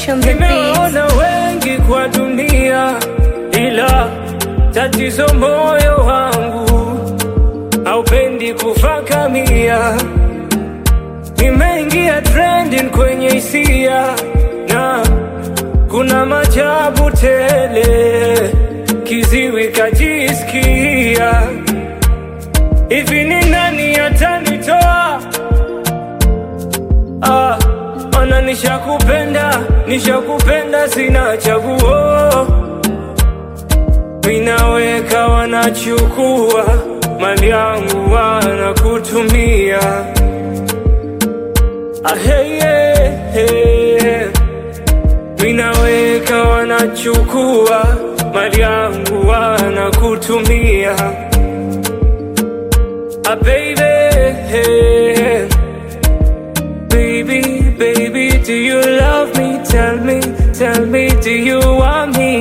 Touch on the beat. Nimeona wengi kwa dunia, ila tatizo moyo wangu haupendi kufakamia. Nimeingia trending kwenye hisia na kuna majabu tele, kiziwi kajisikia hivi, ni nani atanitoa? Ah, ona nishakupenda, nishakupenda, sina chaguo. Minaweka wanachukua mali yangu, wanakutumia. Ah, hey, yeah, hey. Minaweka wanachukua mali yangu, wanakutumia. Ah, baby, hey. Baby, baby, do you love me? Tell me, tell me, do you want me?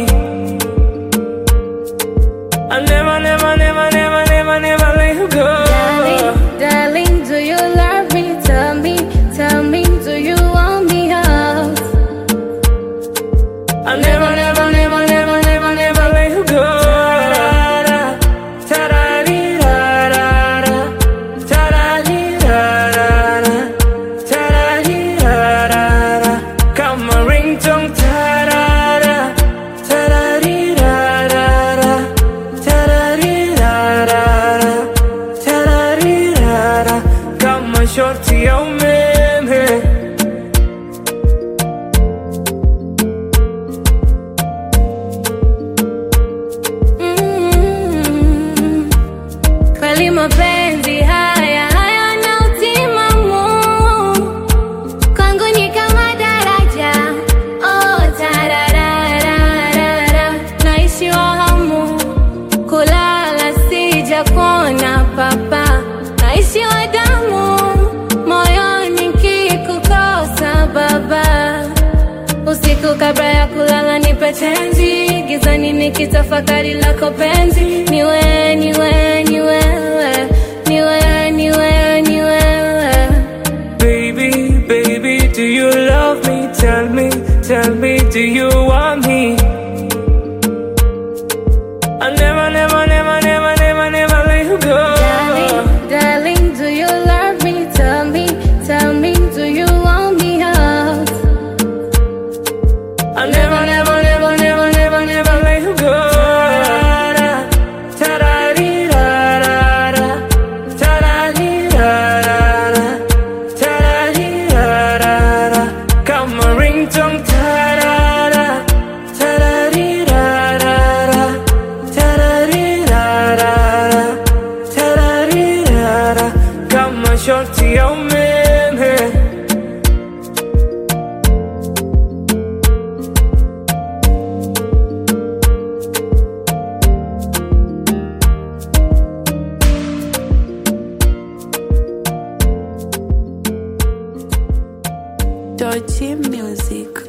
I never, never, never, never, never, never let you go. Darling, darling, do you love me? Tell me, tell me, do you want me out? I never, never, never, never, never, never let you go. Ta-da-dee-da-da-da. Ta-da-dee-da-da-da. Ta-da-dee-da-da-da. Kama ringtone. Ta-da-da. Ta-da-dee-da-da-da. Ta-da-dee-da-da-da. Ta-da-dee-da-da. Kama shorti ya umeme Mm. Kweli mapenzi haya hayana utimamu, kwangu ni kama daraja. Oh, tararararara, naishi wa hamu, kulala sija kuona papa, naishi wa damu, moyoni kikukosa baba Usiku kabla ya kulala nipe tenzi, gizani nikitafakari lako penzi. Ni wewe, ni wewe, ni wewe, ni wewe, ni wewe, ni wewe. Baby, baby, do you love me? Tell me, tell me, do you want me? I never, never, never, never, never, never let you go. Darling, darling, do you love me? Tell me, tell me, do you want me out? I never, never, never, never, never, never let you go. Ta-da-dee-da-da-da. Ta-da-dee-da-da-da. Ta-da-dee-da-da-da. Kama ringtone. Ta-da-da. Ta-da-dee-da-da-da. Ta-da-dee-da-da-da. Ta-da-dee-da-da. Kama shorti ya umeme Dirty Music.